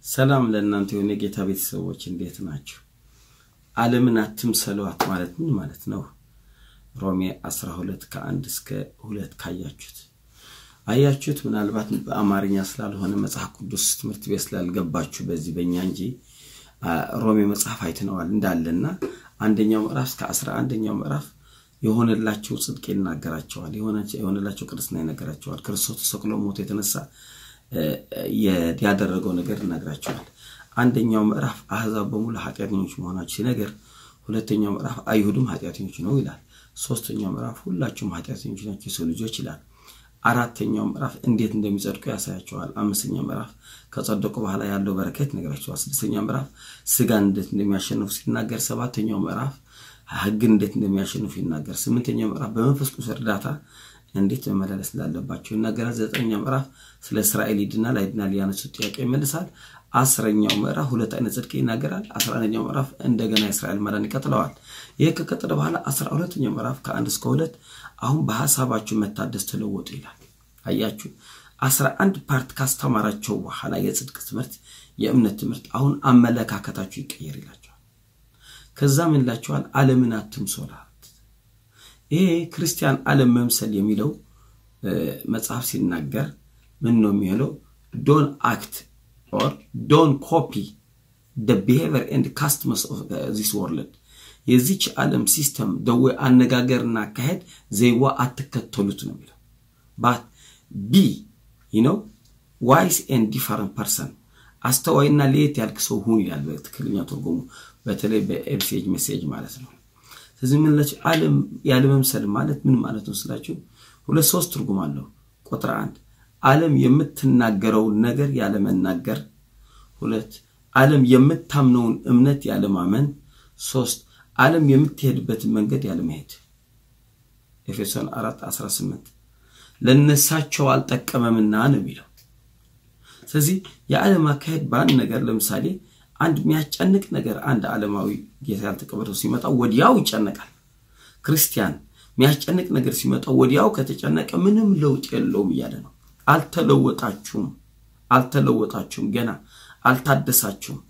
ሰላም ለእናንተ የሆነ የጌታ ቤተሰቦች እንዴት ናቸው? ዓለምን አትምሰሏት ማለት ምን ማለት ነው? ሮሜ 12 ከአንድ እስከ ሁለት ካያችሁት አያችሁት። ምናልባት በአማርኛ ስላልሆነ መጽሐፍ ቅዱስ ትምህርት ቤት ስላልገባችሁ በዚህ በእኛ እንጂ ሮሜ መጽሐፍ አይተነዋል እንዳለና አንደኛው ምዕራፍ እስከ አስራ አንደኛው ምዕራፍ የሆነላቸው ጽድቅ ይናገራቸዋል። የሆነላቸው ቅድስና ይነገራቸዋል። ክርስቶስ ተሰቅሎ ሞቶ የተነሳ ያደረገው ነገር ይነግራቸዋል። አንደኛው ምዕራፍ አሕዛብ በሙሉ ኃጢአተኞች መሆናቸው ሲነገር፣ ሁለተኛው ምዕራፍ አይሁድም ኃጢአተኞች ነው ይላል። ሶስተኛው ምዕራፍ ሁላችሁም ኃጢአተኞች ናቸው የሰው ልጆች ይላል። አራተኛው ምዕራፍ እንዴት እንደሚጸድቁ ያሳያቸዋል። አምስተኛው ምዕራፍ ከጸደቁ በኋላ ያለው በረከት ይነግራቸዋል። ስድስተኛው ምዕራፍ ስጋን እንዴት እንደሚያሸንፉ ሲናገር፣ ሰባተኛው ምዕራፍ ሕግን እንዴት እንደሚያሸንፉ ይናገር። ስምንተኛው ምዕራፍ በመንፈስ ቅዱስ እርዳታ እንዴት መመላለስ እንዳለባቸው ይናገራል። ዘጠነኛው ምዕራፍ ስለ እስራኤል ይድናል አይድናል ያነሱት ጥያቄ ይመልሳል። አስረኛው ምዕራፍ ሁለት አይነት ጽድቅ ይናገራል። አስራ አንደኛው ምዕራፍ እንደገና የእስራኤል መዳን ይቀጥለዋል። ይህ ከቀጠለ በኋላ አስራ ሁለተኛው ምዕራፍ ከአንድ እስከ ሁለት አሁን በሀሳባችሁ መታደስ ተለወጡ ይላል። አያችሁ አስራ አንድ ፓርት ካስተማራቸው በኋላ የጽድቅ ትምህርት፣ የእምነት ትምህርት አሁን አመለካከታችሁ ይቀየር ይላቸዋል። ከዛ ምን ይላቸዋል? ዓለምን አትምሰሏት። ይሄ ክርስቲያን ዓለም መምሰል የሚለው መጽሐፍ ሲናገር ምን ነው የሚለው? ዶን አክት ኦር ዶን ኮፒ ደ ቢሄቪየር ኤንድ ካስተምስ ኦፍ ዚስ ወርልድ የዚች ዓለም ሲስተም ደዌ አነጋገርና አካሄድ ዘይዋ አትከተሉት ነው የሚለው። ባት ቢ ነው ዋይስ ኤንድ ዲፈረንት ፐርሰን አስተዋይና ለየት ያልክ ሰው ሁን ይላል በትክክለኛ ትርጉሙ፣ በተለይ በኤልሴጅ ሜሴጅ ማለት ነው። ስለዚህ ምንላቸው ዓለም ያለመምሰል ማለት ምን ማለት ነው ስላችሁ ሁለት ሶስት ትርጉም አለው። ቁጥር አንድ ዓለም የምትናገረውን ነገር ያለመናገር፣ ሁለት ዓለም የምታምነውን እምነት ያለማመን፣ ሶስት ዓለም የምትሄድበትን መንገድ ያለመሄድ። ኤፌሶን 4 18 ለነሳቸው አልጠቀመምና ነው የሚለው። ስለዚህ የዓለም አካሄድ በአንድ ነገር ለምሳሌ አንድ የሚያስጨንቅ ነገር አንድ ዓለማዊ ጌታ ያልተቀበለው ሲመጣ ወዲያው ይጨነቃል። ክርስቲያን የሚያስጨንቅ ነገር ሲመጣ ወዲያው ከተጨነቀ ምንም ለውጥ የለውም እያለ ነው። አልተለወጣችሁም፣ አልተለወጣችሁም፣ ገና አልታደሳችሁም።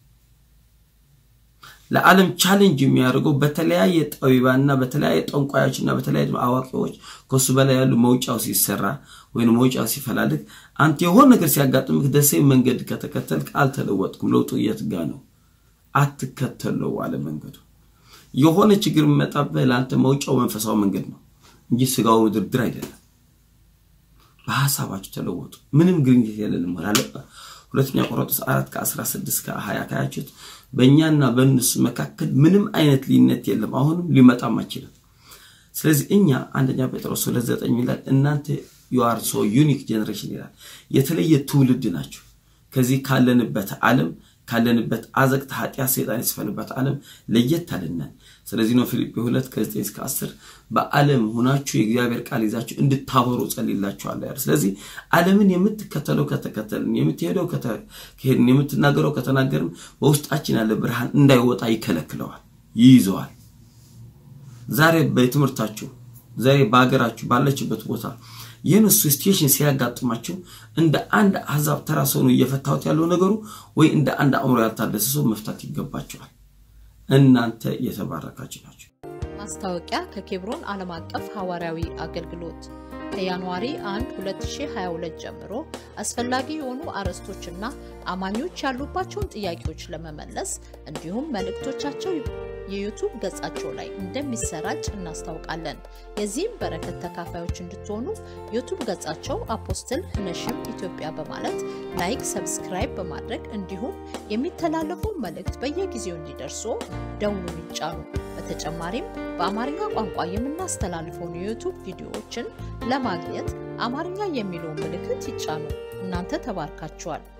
ለዓለም ቻሌንጅ የሚያደርገው በተለያየ ጠቢባንና በተለያየ ጠንቋዮችና በተለያየ አዋቂዎች ከሱ በላይ ያሉ መውጫው ሲሰራ ወይም መውጫው ሲፈላልግ አንተ የሆነ ነገር ሲያጋጥምህ ደሴ መንገድ ከተከተልክ አልተለወጥኩም። ለውጡ የት ጋ ነው? አትከተለው አለ መንገዱ። የሆነ ችግር የሚመጣብህ ለአንተ መውጫው መንፈሳዊ መንገድ ነው እንጂ ስጋው ድርድር አይደለም። በሀሳባችሁ ተለወጡ። ምንም ግንኙነት የለንም አለ። ሁለተኛ ቆሮንቶስ አራት ከአስራ ስድስት ከሀያ ካያችሁት በእኛና በእነሱ መካከል ምንም አይነት ልዩነት የለም፣ አሁንም ሊመጣም አይችልም። ስለዚህ እኛ አንደኛ ጴጥሮስ ሁለት ዘጠኝ ይላል እናንተ ዩአር ሶ ዩኒክ ጀኔሬሽን ይላል። የተለየ ትውልድ ናቸው። ከዚህ ካለንበት ዓለም ካለንበት አዘቅት ኃጢአት ሰይጣን የተስፈልበት ዓለም ለየት አልናል። ስለዚህ ነው ፊልጵ ሁለት ከዘጠኝ እስከ አስር በዓለም ሆናችሁ የእግዚአብሔር ቃል ይዛችሁ እንድታበሩ ጸልይላችኋለሁ ያለ። ስለዚህ ዓለምን የምትከተለው ከተከተልን፣ የምትሄደው ከሄድን፣ የምትናገረው ከተናገርን በውስጣችን ያለ ብርሃን እንዳይወጣ ይከለክለዋል፣ ይይዘዋል። ዛሬ በትምህርታችሁ ዛሬ በሀገራችሁ ባለችበት ቦታ ይህን ሲቹዌሽን ሲያጋጥማችሁ እንደ አንድ አሕዛብ ተራ ሰው ነው እየፈታሁት ያለው ነገሩ ወይ እንደ አንድ አእምሮ ያልታደሰ ሰው መፍታት ይገባቸዋል። እናንተ የተባረካችሁ ናቸው። ማስታወቂያ ከኬብሮን ዓለም አቀፍ ሐዋርያዊ አገልግሎት ከጃንዋሪ 1 2022 ጀምሮ አስፈላጊ የሆኑ አርዕስቶችና አማኞች ያሉባቸውን ጥያቄዎች ለመመለስ እንዲሁም መልእክቶቻቸው የዩቱብ ገጻቸው ላይ እንደሚሰራጭ እናስታውቃለን። የዚህም በረከት ተካፋዮች እንድትሆኑ ዩቱብ ገጻቸው አፖስትል ነሽም ኢትዮጵያ በማለት ላይክ፣ ሰብስክራይብ በማድረግ እንዲሁም የሚተላለፉ መልእክት በየጊዜው እንዲደርሱ ደውሉን ይጫኑ። በተጨማሪም በአማርኛ ቋንቋ የምናስተላልፈውን የዩቱብ ቪዲዮዎችን ለማግኘት አማርኛ የሚለውን ምልክት ይጫኑ። እናንተ ተባርካችኋል።